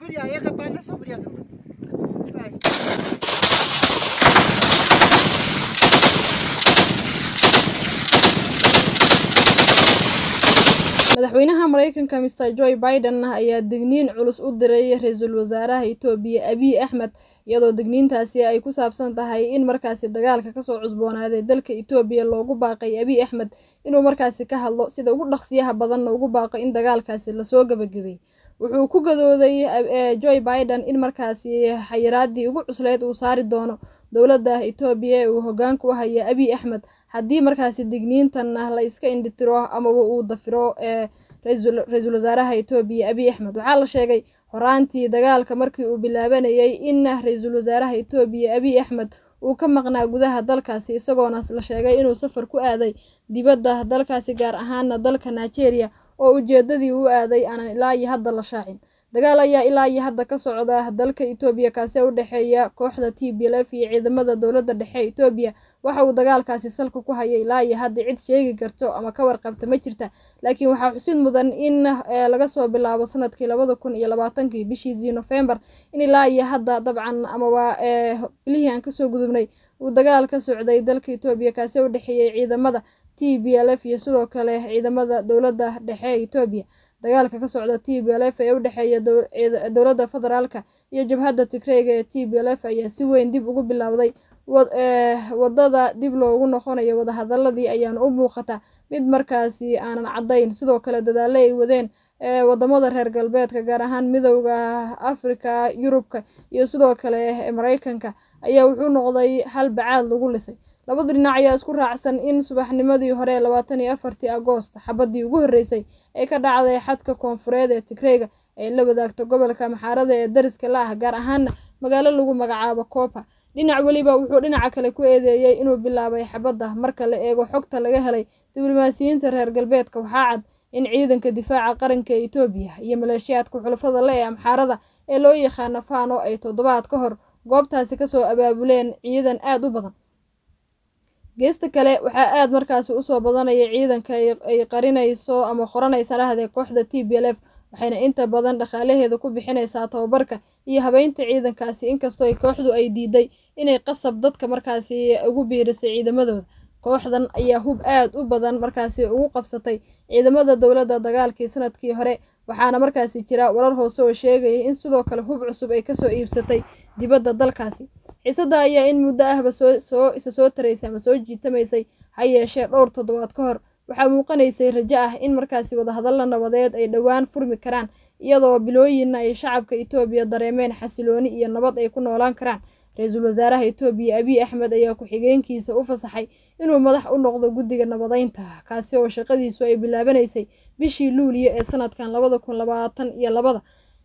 beriyaa iyaga baa la soo beriyaa sabta madaxweynaha mareykanka mr joe biden ayaa digniin culus u diray ra-iisul wasaaraha etoobiya abiy axmed iyadoo digniintaasi ay ku saabsan tahay in markaasi dagaalka kasoo cusboonaaday dalka etoobiya loogu baaqay abiy axmed inuu markaasi ka hadlo sida ugu dhaqsiyaha badanna ugu baaqo in dagaalkaasi lasoo gebagabay wuxuu ku gadooday joe biden in markaasi xayiraadii ugu cusleyd uu saari doono dowladda etoobiya ee uu hogaanka u haya abiy axmed haddii markaasi digniintanna la iska indhitiro amaba uu dafiro ee ra-iisul wasaaraha etoobiya abiy axmed waxaa la sheegay horaantii dagaalka markii uu bilaabanayay in ra-iisul wasaaraha etoobiya abiy axmed uu ka maqnaa gudaha dalkaasi isagoona la sheegay inuu safar ku aaday dibadda dalkaasi gaar ahaana dalka nigeria oo ujeedadii u aaday aanan ilaa iyo hadda la shaacin dagaal ayaa ilaa iyo hadda ka socda dalka etoobiya kaasi u dhexeeya kooxda t b l f iyo ciidamada dowladda dhexe etoobiya waxa uu dagaalkaasi salka ku hayay ilaa iyo hadda cid sheegi karto ama ka warqabta ma jirta laakiin waxaa xusid mudan in laga soo bilaabo sanadkii labada kun iyo labaatankii bishiisii nofembar in ilaa iyo hadda dabcan amaba bilihii aan kasoo gudubnay uu dagaal ka socday dalka etoobiya kaasi u dhexeeyay ciidamada t b l f iyo sidoo kale ciidamada dowladda dhexe etoobiya dagaalka ka socda t b l f ee u dhexeeya dowladda federaalka iyo jabhadda tigreyga ee t b l f ayaa si weyn dib ugu bilowday wadada dib loogu noqonayo wadahadaladii ayaana u muuqata mid markaasi aanan caddayn sidoo kale dadaalo ay wadeen wadamada reer galbeedka gaar ahaan midowda afrika yurubka iyo sidoo kale mareykanka ayaa wuxuu noqday hal bacaad lagu lisay labada dhinac ayaa isku raacsan in subaxnimadii hore labaatan iyo afartii agoost xabadii ugu horreysay ee ka dhacday xadka koonfureed ee tigreyga ee la wadaagto gobolka maxaarada ee dariska la ah gaar ahaana magaalo lagu magacaabo coopa dhinac weliba wuxuu dhinaca kale ku eedeeyey inuu bilaabay xabadda marka la eego xogta laga helay diblomaasiyiinta reer galbeedka waxaa cad in ciidanka difaaca qaranka ee etoobiya iyo maleeshiyaadka xulafada le ee amxaarada ee loo yaqaano fano ay toddobaad ka hor goobtaasi kasoo abaabuleen ciidan aada u badan geesta kale waxaa aada markaasi usoo badanaya ciidanka ay qarinayso ama qoranaysa dhahdee kooxda t b l f waxayna inta badan dhaqaalaheeda ku bixinaysaa tababarka iyo habeynta ciidankaasi inkastoo ay kooxdu ay diiday inay qasab dadka markaasi ugu biirisay ciidamadooda kooxdan ayaa hub aada u badan markaasi ugu qabsatay ciidamada dowladda dagaalkii sanadkii hore waxaana markaasi jira warar hoose oo sheegaya in sidoo kale hub cusub ay kasoo iibsatay dibadda dalkaasi xiisadda ayaa in muddo ahba soo isa soo taraysay ama soo jiitamaysay ha yeeshee dhowr toddobaad ka hor waxaa muuqanaysay rajo ah in markaasi wadahadalla nabadeed ay dhowaan furmi karaan iyadoo bilooyinna ay shacabka etoobiya dareemeen xasilooni iyo nabad ay ku noolaan karaan ra-iisul wasaaraha etoobiya abiy axmed ayaa ku-xigeenkiisa u fasaxay inuu madax u noqdo guddiga nabadeynta kaasi oo shaqadiisu ay bilaabanaysay bishii luuliyo ee sanadkan labada kun labaatan iyo labada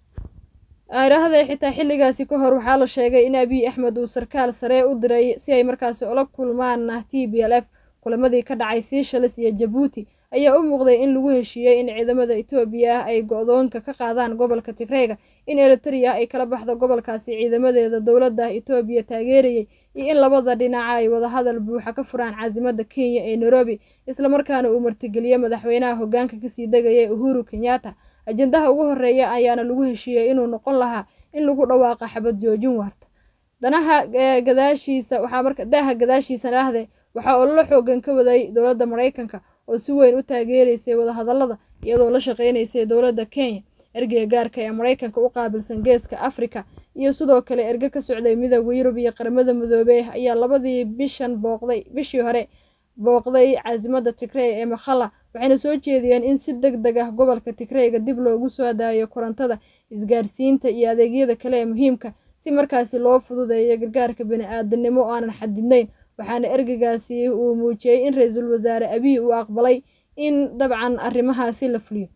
airaahda xitaa xilligaasi ka hor waxaa la sheegay in abiy axmed uu sarkaal saree u diray si ay markaasi ula kulmaan t b l f kulamadii ka dhacay seishalis iyo jabuuti ayaa u muuqday in lagu heshiiyey in ciidamada etoobiya ay go-doonka ka qaadaan gobolka tigreyga in eritrea ay kala baxdo gobolkaasi ciidamadeeda dowladda etoobiya taageerayay iyo in labada dhinaca ay wadahadal buuxa ka furaan caasimada kenya ee nairobi islamarkaana uu martigeliyo madaxweynaha hogaanka kasii degaya uhuru kenyatta ajendaha ugu horeeya ayaana lagu heshiiyey inuu noqon lahaa in lagu dhawaaqa xabad joojin waarta danaha gadaashiisa waxaa marka daaha gadaashiisa dhahde waxaa ololo xoogan ka waday dowladda mareykanka oo si weyn u taageeraysay wadahadallada iyadoo la shaqeynaysay dowladda kenya ergeyga gaarka ee mareykanka u qaabilsan geeska afrika iyo sidoo kale erge ka socday midooda yurub iyo qaramada midoobey ayaa labadii bishan booqday bishii hore booqday caasimada tigrey ee makhalla waxayna soo jeediyeen in si deg deg ah gobolka tigreyga dib loogu soo daayo korontada isgaarsiinta iyo adeegyada kale ee muhiimka si markaasi loo fududeeyo gargaarka bani-aadanimo oo aanan xadidnayn waxaana ergeygaasi uu muujiyey in ra-iisul wasaare abiy uu aqbalay in dabcan arrimahaasi la fuliyo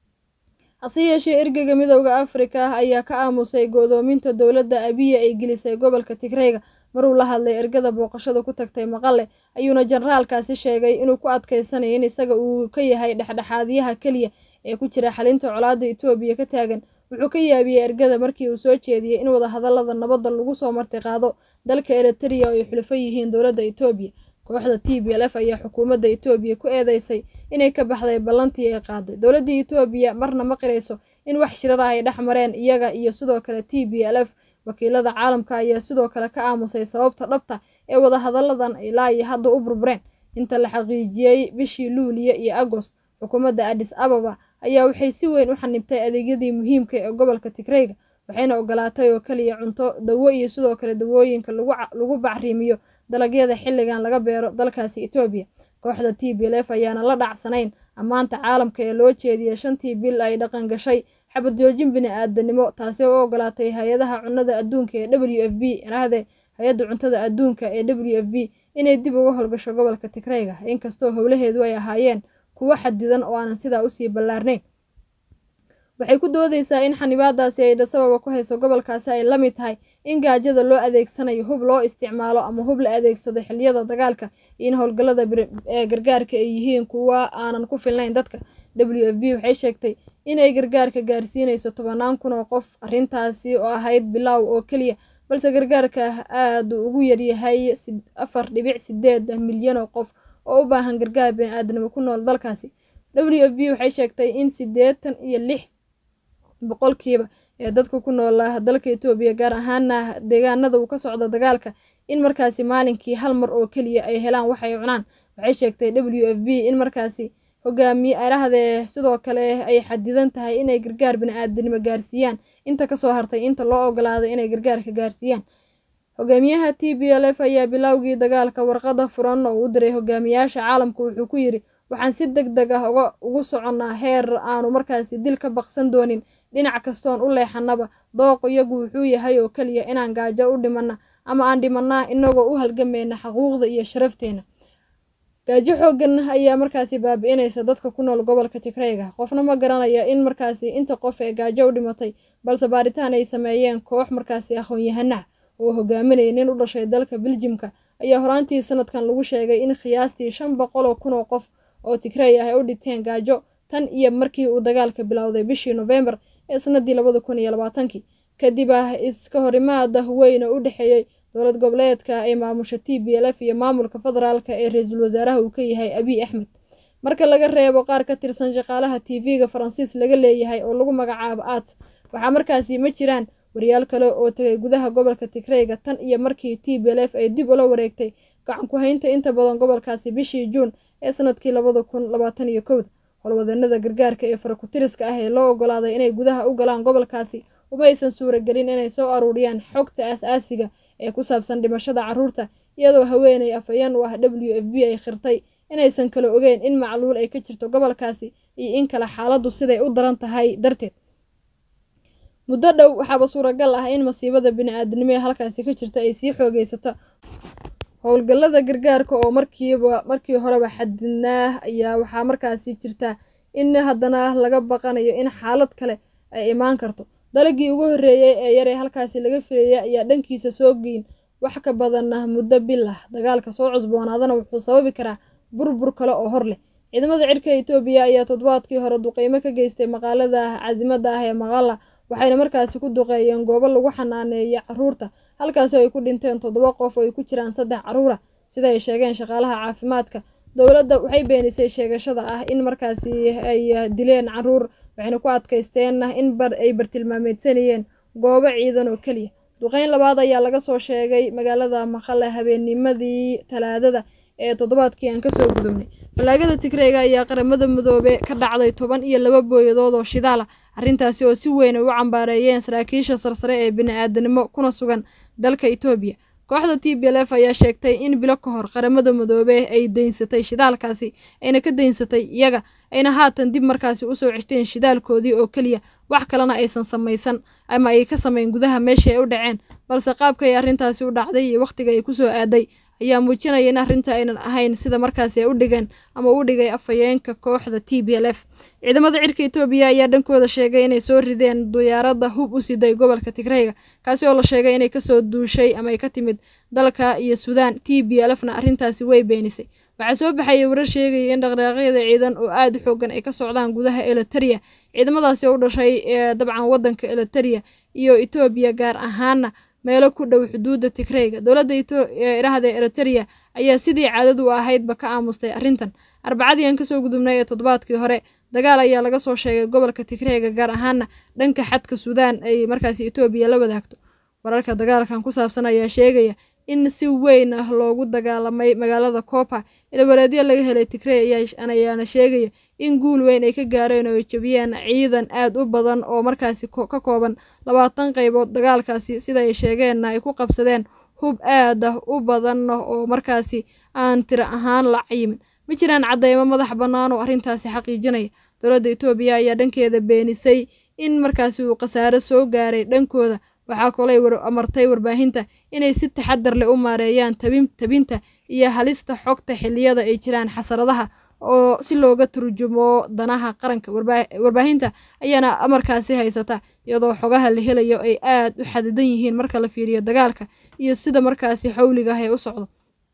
hase yeeshee ergeyga midooda afrika ayaa ka aamusay go-doominta dowladda abiya ay gelisay gobolka tigreyga maruu la hadlay ergada booqashada ku tagtay maqale ayuuna jenaraalkaasi sheegay inuu ku adkeysanayo in isaga uu ka yahay dhexdhexaadiyaha keliya ee ku jira xalinta colaadda etoobiya ka taagan wuxuu ka yaabiyey ergada markii uu soo jeediyey in wadahadallada nabadda lagu soo marti qaado dalka eritrea oo ay xulufo yihiin dowladda etoobiya kooxda t b l f ayaa xukuumadda etoobiya ku eedeysay inay ka baxday ballantii ay qaaday dowladda etoobiya marna ma qirayso in wax shirar ah ay dhex mareen iyaga iyo sidoo kale t b l f wakiilada caalamka ayaa sidoo kale ka aamusay sababta dhabta ee wadahadalladan ilaa iyo hadda u burbureen inta la xaqiijiyey bishii luuliyo iyo agost xukuumadda adis ababa ayaa waxay si weyn u xanibtay adeegyadii muhiimka ee gobolka tigreyga waxayna ogolaatay oo keliya cunto dawo iyo sidoo kale dawooyinka lagu bacriimiyo dalagyada xilligan laga beero dalkaasi etoobiya kooxda t b l f ayaana la dhacsanayn ammaanta caalamka ee loo jeediyey shantii bil ay dhaqan gashay xabad joojin bini-aadanimo taasi oo u ogolaatay hay-adaha cunnada adduunka ee w f b raahde hay-adda cuntada adduunka ee w f b inay dib uga howlgasho gobolka tigreyga inkastoo howlaheedu ay ahaayeen kuwo xadidan oo aanan sidaa usii ballaarnayn waxay ku doodeysaa in xanibaadaasi ay dhasababa ku hayso gobolkaasi ay la mid tahay in gaajada loo adeegsanayo hub loo isticmaalo ama hub la adeegsado xilliyada dagaalka iyo in howlgallada ee gargaarka ay yihiin kuwa aanan ku filnayn dadka w f b waxay sheegtay inay gargaarka gaarsiinayso tobanaan kun oo qof arrintaasi oo ahayd bilaaw oo keliya balse gargaarka aada ugu yaryahay afar dhibic sideed milyan oo qof oo u baahan gargaar bini-aadanimo ku nool dalkaasi w f b waxay sheegtay in siddeetan iyo lix boqolkiiba ee dadka ku noolaa dalka etoobiya gaar ahaana deegaanada uu ka socdo dagaalka in markaasi maalinkii hal mar oo keliya ay helaan waxay cunaan waxay sheegtay w f b in markaasi hogaamiye arahdee sidoo kale ay xadidan tahay inay gargaar bini-aadanimo gaarsiiyaan inta kasoo hartay inta loo ogolaaday inay gargaarka gaarsiiyaan hogaamiyaha t b l f ayaa bilowgii dagaalka warqada furan oo u diray hogaamiyaasha caalamka wuxuu ku yidhi waxaan si deg deg ah ugu soconnaa heer aanu markaasi dil ka baqsan doonin dhinac kastoon u leexanaba dooq iyagu wuxuu yahay oo keliya inaan gaajo u dhimanna ama aan dhimannaa inagoo u halgamayna xaquuqda iyo sharafteena gaajo xoogan ayaa markaasi baabi-inaysa dadka ku nool gobolka tigreyga qofna ma garanaya in markaasi inta qof ee gaajo u dhimatay balse baaritaan ay sameeyeen koox markaasi aqoon-yahanah oo hogaaminaya nin u dhashay dalka beljimka ayaa horaantii sanadkan lagu sheegay in khiyaastii shan boqol oo kun oo qof oo tigrey ah ay u dhinteen gaajo tan iyo markii uu dagaalka bilowday bishii nofembar ee sanadii labada kun iyo labaatankii kadib ah iska horimaada weyn oo u dhexeeyey dowlad goboleedka ay maamusha t b l f iyo maamulka federaalka ee ra-iisul wasaaraha uu ka yahay abiy axmed marka laga reebo qaar ka tirsan shaqaalaha t v-ga faransiis laga leeyahay oo lagu magacaabo aat waxaa markaasi ma jiraan wariyaal kale oo tegay gudaha gobolka tigreyga tan iyo markii t b l f ay dib ula wareegtay gacan ku-haynta inta badan gobolkaasi bishii juun ee sanadkii labada kun labaatan iyo kowda howlwadanada gargaarka ee farakutiriska ah ee loo ogolaaday inay gudaha u galaan gobolkaasi uma aysan suuragelin inay soo aruuriyaan xogta aas-aasiga ee ku saabsan dhimashada carruurta iyadoo haweeney afhayeen u ah w f b ay khirtay inaysan kala ogeyn in macluul ay ka jirto gobolkaasi iyo in kale xaaladdu siday u daran tahay darteed muddo dhow waxaaba suuragal ah in masiibada bini-aadanimo ee halkaasi ka jirta ay sii xoogeysato howlgallada gargaarka oo markiiba markii horeba xadidnaa ayaa waxaa markaasi jirta in haddana laga baqanayo in xaalad kale ay imaan karto dalagii ugu horreeyey ee yaree halkaasi laga filayay ayaa dhankiisa soo geyn wax ka badan muddo bil ah dagaalka soo cusboonaadana wuxuu sababi karaa burbur kale oo hor leh ciidamada cirka etoobiya ayaa toddobaadkii hore duqeymo ka geystay maqaalada caasimada ah ee maqala waxayna markaasi ku duqeeyeen goobo lagu xanaaneeya caruurta halkaasoo ay ku dhinteen toddoba qof oo ay ku jiraan saddex caruura sida ay sheegeen shaqaalaha caafimaadka dowladda waxay beenisay sheegashada ah in markaasi ay dileen caruur waxayna ku adkaysteen in bar ay bartilmaameedsanayeen goobo ciidan oo keliya duqeyn labaad ayaa laga soo sheegay magaalada maqale habeennimadii talaadada ee toddobaadkii aan kasoo gudubnay balaagada tigreyga ayaa qaramada midoobe ka dhacday toban iyo laba booyadood oo shidaala arrintaasi oo si weyn ay u cambaareeyeen saraakiisha sarsare ee bini-aadanimo kuna sugan dalka etoobiya kooxda t b l f ayaa sheegtay in bilo ka hor qaramada midoobe ay daynsatay shidaalkaasi ayna ka daynsatay iyaga ayna haatan dib markaasi usoo ceshteen shidaalkoodii oo keliya wax kalena aysan samaysan ama ay ka samayn gudaha meeshii ay u dhaceen balse qaabka ay arrintaasi u dhacday iyo wakhtiga ay kusoo aaday ayaa muujinaya in arrinta aynan ahayn sida markaasi ay u dhigeen ama u dhigay afhayeenka kooxda t b l f ciidamada cirka etoobiya ayaa dhankooda sheegay inay soo rideen diyaaradda hub u siday gobolka tigreyga kaasi oo la sheegay inay kasoo duushay ama ay ka timid dalka iyo suudaan t b l fna arrintaasi way beenisay waxaa soo baxayay warar sheegaya in dhaqdhaqaaqyada ciidan oo aada u xoogan ay ka socdaan gudaha eliteria ciidamadaasi oo u dhashay ee dabcan waddanka eliteria iyo etoobiya gaar ahaana meelo ku dhow xuduudda tigreyga dowladda idhahda eriteria ayaa sidii caadadu ahaydba ka aamustay arrintan arbacadii aan kasoo gudubnay ee toddobaadkii hore dagaal ayaa laga soo sheegay gobolka tigreega gaar ahaana dhanka xadka suudaan ay markaasi etoobiya la wadaagto wararka dagaalkan ku saabsan ayaa sheegaya in si weyn ah loogu dagaalamay magaalada coopa ilwareedyo laga helay tigrey ayaana sheegaya in guul weyn ay ka gaareen oo ay jebiyeen ciidan aad u badan oo markaasi ka kooban labaatan qaybood dagaalkaasi sida ay sheegeenna ay ku qabsadeen hub aad ah u badan oo markaasi aan tiro ahaan la cayimin ma jiraan caddeymo madax bannaan oo arrintaasi xaqiijinaya dowladda etoobiya ayaa dhankeeda beenisay in markaasi uu khasaare soo gaaray dhankooda waxaa kolay amartay warbaahinta inay si taxadar leh u maareeyaan tabinta iyo halista xogta xilliyada ay jiraan xasaradaha oo si looga turjumo danaha qaranka warbaahinta ayaana amarkaasi haysata iyadoo xogaha la helayo ay aad u xadidan yihiin marka la fiiriyo dagaalka iyo sida markaasi xawliga ah ee u socdo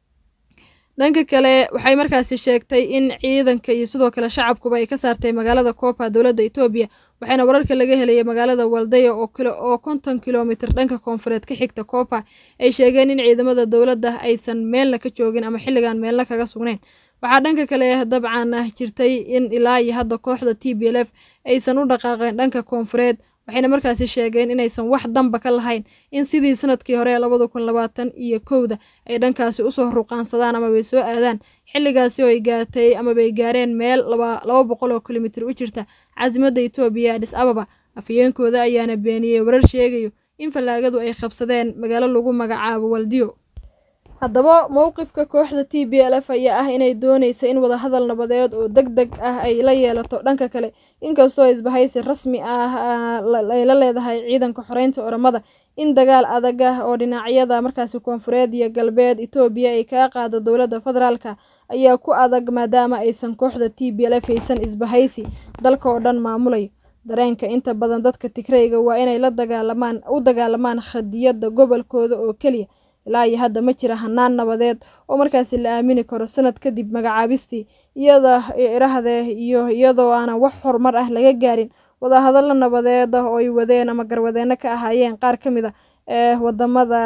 dhanka kale waxay markaasi sheegtay in ciidanka iyo sidoo kale shacabkuba ay ka saartay magaalada coopa dowladda etoobiya waxaana wararka laga helaya magaalada waldeya oo konton kilomitir dhanka koonfureed ka xigta coopa ay sheegeen in ciidamada dowladda aysan meelna ka joogin ama xilligan meelna kaga sugnayn waxaa dhanka kale dabcan ah jirtay in ilaa iyo hadda kooxda t b l f aysan u dhaqaaqeen dhanka koonfureed waxayna markaasi sheegeen inaysan wax damba ka lahayn in sidii sanadkii hore ee labada kun labaatan iyo kowda ay dhankaasi usoo ruqaansadaan amabay soo aadaan xilligaasi oo ay gaartay amabay gaareen meel laba boqol oo kilomitir u jirta caasimada etoobiya adhis ababa afhayeenkooda ayaana beeniyey warar sheegayo in fallaagadu ay qabsadeen magaalo lagu magacaabo waldiyo haddaba mowqifka kooxda t b l f ayaa ah inay dooneysa in wadahadal nabadeed oo deg deg ah ay la yeelato dhanka kale inkastoo isbahaysi rasmi ah ay la leedahay ciidanka xoreynta oramada in dagaal adag ah oo dhinacyada markaasi koonfureed iyo galbeed etoobiya ay kaga qaado dowladda federaalka ayaa ku adag maadaama aysan kooxda t b l f haysan isbahaysi dalka oo dhan maamulayo dareenka inta badan dadka tigreyga waa inay la dagaalamaan u dagaalamaan khadiyadda gobolkooda oo keliya ilaa iyo hadda ma jira hanaan nabadeed oo markaasi la aamini karo sanad kadib magacaabistii iyada irahdee iyo iyadoo aanan wax horumar ah laga gaarin wadahadallo nabadeed ah oo ay wadeen ama garwadeenno ka ahaayeen qaar ka mid a ee wadamada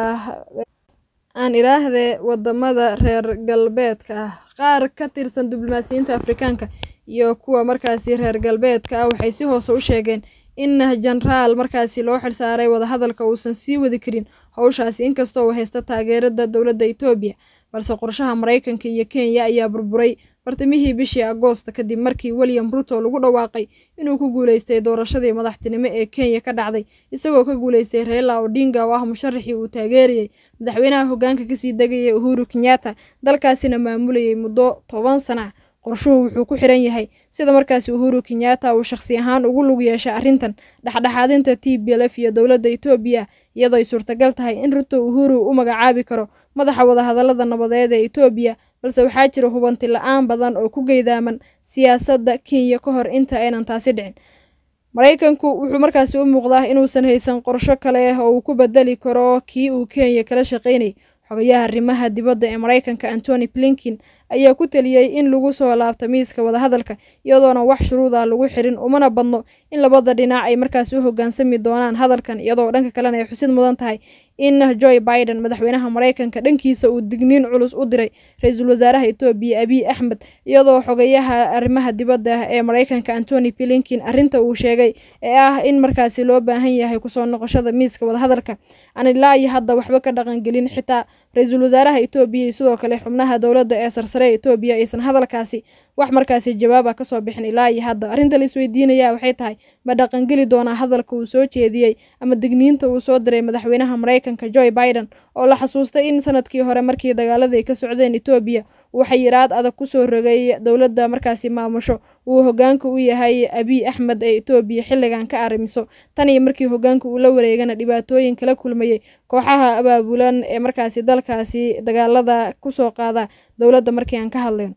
aan iraahdee wadamada reer galbeedka ah qaar ka tirsan diblomaasiyiinta afrikaanka iyo kuwa markaasi reer galbeedka ah waxay si hoose u sheegeen in jenaraal markaasi loo xilsaaray wadahadalka uusan sii wadi karin howshaasi inkastoo uu haysta taageerada dowladda etoobiya balse qorshaha maraykanka iyo kenya ayaa burburay bartamihii bishii agoosta kadib markii william ruto lagu dhawaaqay inuu ku guuleystay doorashadii madaxtinimo ee kenya ka dhacday isagoo ka guuleystay reila odinga oo ah musharaxii uu taageerayay madaxweynaha hoggaanka kasii degayay uhuru kenyatta dalkaasina maamulayay muddo toban sana qorshuhu wuxuu ku xiran yahay sida markaasi uhuru kenyatta uu shakhsi ahaan ugu lug yeeshay arrintan dhexdhexaadinta t b l f iyo dowladda etoobiya iyadoo ay suurtagal tahay in ruto uhuru u magacaabi karo madaxa wadahadallada nabadeed ee etoobiya balse waxaa jira hubanti la-aan badan oo ku geydaaman siyaasadda kenya ka hor inta aynan taasi dhicin maraykanku wuxuu markaasi u muuqdaa inuusan haysan qorsho kale oo uu ku bedeli karo kii uu kenya kala shaqaynayay xogayaha arrimaha dibadda ee maraykanka antony blinkin ayaa ku teliyey in lagu soo laabto miiska wadahadalka iyadoona wax shuruuda lagu xirin umana badno in labada dhinac ay markaasi u hoggaansami doonaan hadalkan iyadoo dhanka kalena ay xusid mudan tahay in joe biden madaxweynaha maraykanka dhankiisa uu digniin culus u diray ra-iisul wasaaraha etoobiya abiy axmed iyadoo xogayaha arrimaha dibadda ee maraykanka antony blinkin arrinta uu sheegay ee ah in markaasi loo baahan yahay kusoo noqoshada miiska wadahadalka aan ilaa iyo hadda waxba ka dhaqangelin xitaa ra-iisul wasaaraha etoobiya iyo sidoo kale xubnaha dowladda ee sarsare ee etoobiya aysan hadalkaasi wax markaasi jawaaba kasoo bixin ilaa iyo hadda arrinta la isweydiinaya waxay tahay ma dhaqangeli doonaa hadalka uu soo jeediyey ama digniinta uu soo diray madaxweynaha maraykanka joe biden oo la xasuustay in sanadkii hore markii dagaalada ay ka socdeen etoobiya uu xayiraad adag kusoo rogay dowladda markaasi maamusho uu hogaanka u yahay abiy axmed ee etoobiya xilligan ka arrimiso tan iyo markii hogaanka uu la wareegana dhibaatooyin kala kulmayey kooxaha abaabulan ee markaasi dalkaasi dagaalada kusoo qaada dowladda markii aan ka hadlayno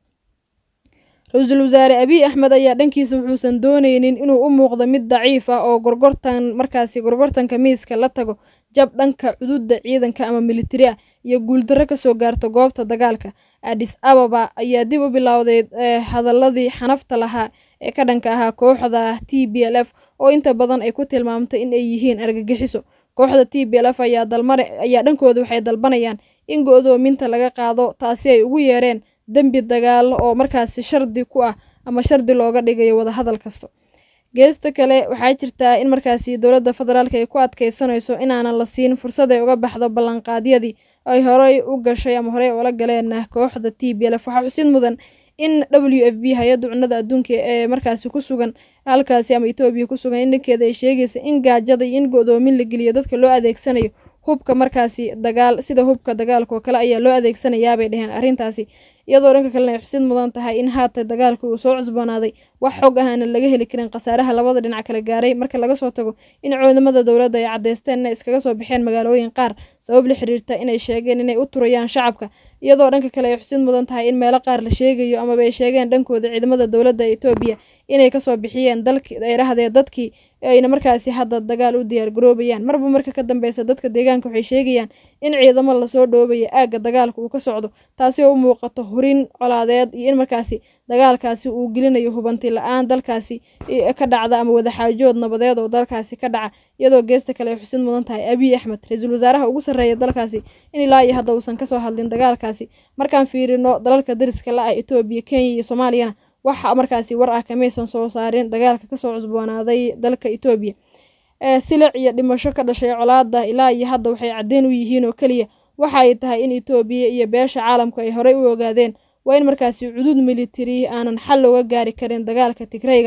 ra-iisul wasaare abiy axmed ayaa dhankiisa wuxuusan dooneynin inuu u muuqdo mid daciif ah oo gorgortan markaasi gorgortanka miiska la tago jab dhanka cududa ciidanka ama militari ah iyo guuldarro kasoo gaarto goobta dagaalka adis ababa ayaa dib u bilowday hadaladii xanafta lahaa ee ka dhanka ahaa kooxda t b l f oo inta badan ay ku tilmaamtay in ay yihiin argagixiso kooxda t b l f ayaa dalmare ayaa dhankooda waxay dalbanayaan in go-doominta laga qaado taasi ay ugu yeereen dembi dagaal oo markaasi shardi ku ah ama shardi looga dhigayo wadahadal kasto geesta kale waxaa jirtaa in markaasi dowladda federaalk ay ku adkeysanayso inaanan la siin fursad ay uga baxdo ballanqaadyadii ay horey u gashay ama horey ula galeen kooxda t b lf waxaa xusid mudan in w f b hay-adda cunada adduunka ee markaasi ku sugan halkaasi ama etoobiya ku sugan in dhankeeda ay sheegaysa in gaajada iyo in go-doomin la geliyo dadka loo adeegsanayo hubka markaasi dagaal sida hubka dagaalka oo kale ayaa loo adeegsanayaabay dheheen arrintaasi iyadoo dhanka kalena ay xusid mudan tahay in haata dagaalka uu soo cusboonaaday wax xog ah aanan laga heli karin khasaaraha labada dhinac kala gaaray marka laga soo tago in ciidamada dowladda ay caddeysteen inay iskaga soo baxeen magaalooyin qaar sabab la xiriirta inay sheegeen inay u turayaan shacabka iyadoo dhanka kale ay xusid mudan tahay in meelo qaar la sheegayo amaba ay sheegeen dhankooda ciidamada dowladda etoobiya inay kasoo bixiyeen dalki ay dhahdeen dadkii ayna markaasi hadda dagaal u diyaar garoobayaan marba marka ka dambeysa dadka deegaanka waxay sheegayaan in ciidamo lasoo dhoobayo aagga dagaalka uu ka socdo taasi oo u muuqato hurin colaadeed iyo in markaasi dagaalkaasi uu gelinayo hubanti la-aan dalkaasi ka dhacda ama wadaxaajood nabadeed oo dalkaasi ka dhaca iyadoo geesta kale ay xusid mudan tahay abiy axmed ra-iisul wasaaraha ugu sarreeya dalkaasi in ilaa iyo hadda uusan kasoo hadlin dagaalkaasi markaan fiirino dalalka dariska la ah etoobiya kenya iyo soomaaliyana waxa markaasi war ah kamaysan soo saarin dagaalka kasoo cusboonaaday dalka etoobiya silic iyo dhimasho ka dhashay colaada ilaa iyo hadda waxay caddeyn u yihiin oo keliya waxa ay tahay in etoobiya iyo beesha caalamku ay horey u ogaadeen waa in markaasi cudud militari aanan xal looga gaari karin dagaalka tigrayga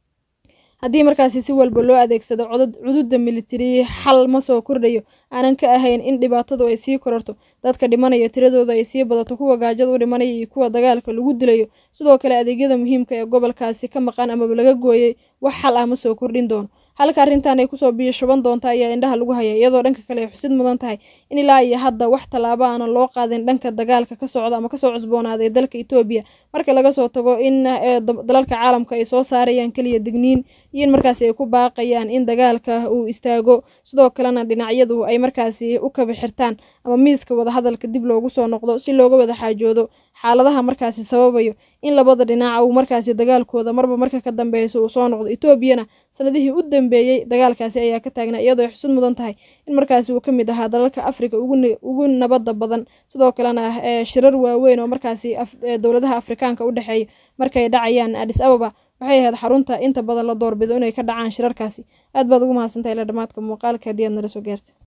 haddii markaasi si walba loo adeegsado cududda militari xal ma soo kordhayo aanan ka ahayn in dhibaatadu ay sii kororto dadka dhimanaya tiradooda ay sii badato kuwa gaajada u dhimanaya iyo kuwa dagaalka lagu dilayo sidoo kale adeegyada muhiimka ee gobolkaasi ka maqan amaba laga gooyey wax xal ah ma soo kordhin doono halka arrintan ay kusoo biyo shuban doonta ayaa indhaha lagu haya iyadoo dhanka kale ay xusid mudan tahay in ilaa iyo hadda wax tallaabo aanan loo qaadin dhanka dagaalka ka socda ama kasoo cusboonaaday dalka etoobiya marka laga soo tago in dalalka caalamka ay soo saarayaan keliya digniin iyo in markaasi ay ku baaqayaan in dagaalka uu istaago sidoo kalena dhinacyadu ay markaasi u kaba xirtaan ama miiska wadahadalka dib loogu soo noqdo si looga wada xaajoodo xaaladaha markaasi sababayo in labada dhinac uu markaasi dagaalkooda marba marka ka dambeyso uu soo noqdo etoobiyana sanadihii u dambeeyey dagaalkaasi ayaa ka taagnaa iyadoo ay xusud mudan tahay in markaasi uu ka mid ahaa dalalka afrika ugu nabadda badan sidoo kalena shirar waaweyn oo markaasi dowladaha afrikaanka u dhexeeya markay dhacayaan adis ababa waxay ahayd xarunta inta badan la doorbido inay ka dhacaan shirarkaasi aad baad ugu mahadsantahay ila dhamaadka muuqaalka haddii aad nala soo gaarta